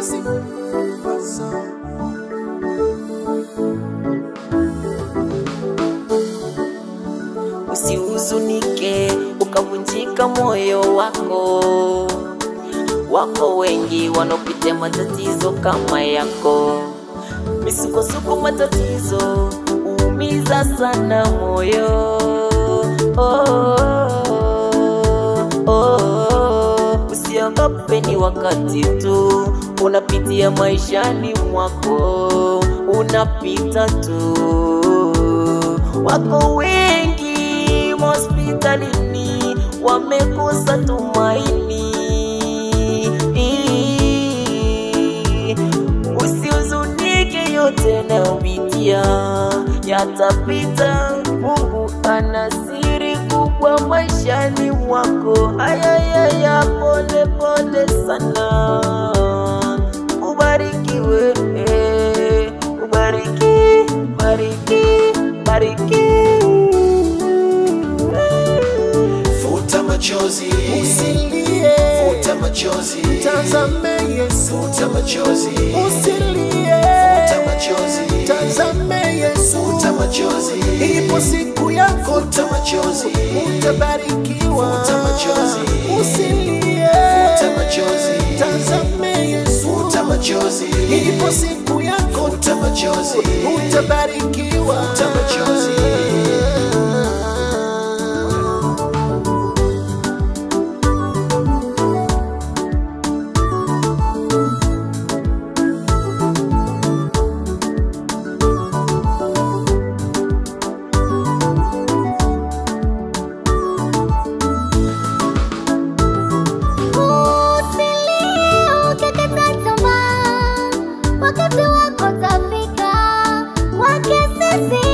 machozi Basa. Usihuzunike ukavunjika moyo wako. Wako wengi wanaopitia matatizo kama yako. Misukosuko, matatizo uumiza sana moyo. Oh, oh, oh. Usiogope, ni wakati tu unapitia maishani mwako, unapita tu. Wako wengi hospitalini wamekosa tumaini. Usihuzunike, yote nayopitia yatapita. Mungu ana siri kubwa maishani mwako. Ayayaya, pole pole sana, ubarikiwe, eh, ubariki, bariki, bariki. Futa machozi, Usilie, futa machozi, tazame Yesu. futa machozi, Usilie, futa machozi, tazame Yesu. futa machozi, Ipo siku yako futa machozi, utabarikiwa. Futa machozi. Usilie, futa machozi, tazame Yesu. futa machozi, Ipo siku yako futa machozi, utabarikiwa. futa machozi. Usilie ukikata tamaa, wakati wako utafika. Kwake sisi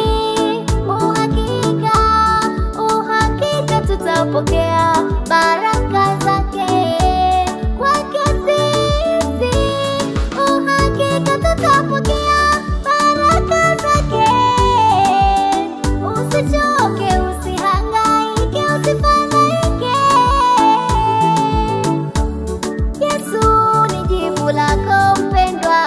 uhakika, uhakika tutapokea baraka zake. Kwake sisi uhakika tutapokea baraka zake. Usichoke, usihangaike, usifadhaike. Yesu ni jibu lako mpendwa.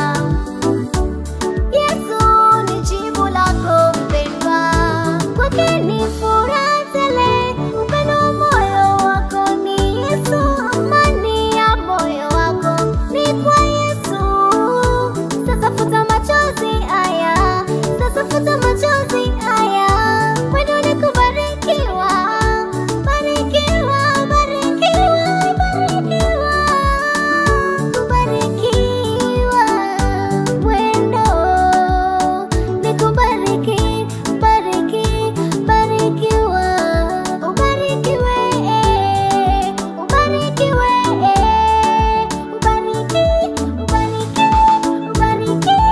Yesu ni jibu lako mpendwa. Kwake ni furaha tele, upendo wa moyo wako ni Yesu, amani ya moyo wako ni kwa Yesu. Sasa futa machozi haya, sasa futa machozi haya, mwendo ni kubarikiwa, barikiwa, barikiwa, barikiwa, kubarikiwa, mwendo ni kubariki, bariki, barikiwa, ubarikiwe, ubarikiwe, ubariki, ubariki,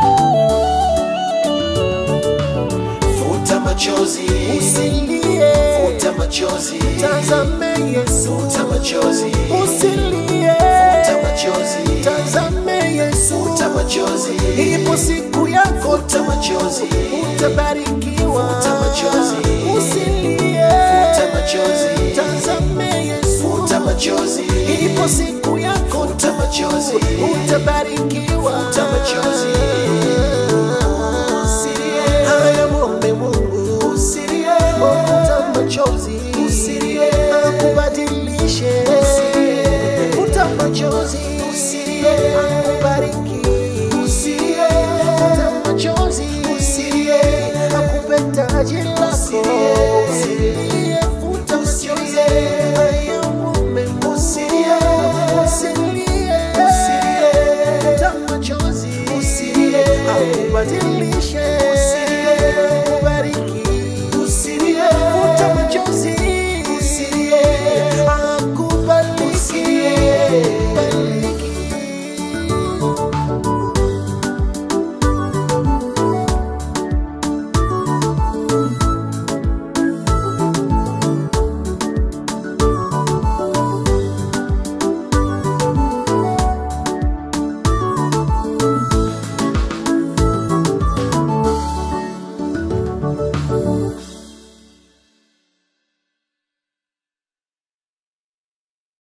ubariki. Futa machozi, Usilie, futa machozi, tazame Yesu. futa machozi, Usilie, futa machozi, tazame Yesu. futa machozi, Ipo siku yako futa machozi, utabarikiwa. Futa machozi. Usilie, futa machozi, tazame Yesu. futa machozi, Ipo siku yako futa machozi, utabarikiwa. futa machozi. Usilie. Haya, mwombe Mungu. Usilie. Futa machozi. Usilie. Akubadilishe. Usilie. Futa machozi. Usilie. Akubariki. Usilie. Futa machozi. Usilie. Akupe taji lako. Usilie. Usilie. Futa machozi. Usilie. Haya, mwombe Mungu. Usilie. Usilie. Usilie. Futa machozi. Usilie. Akubadilishe.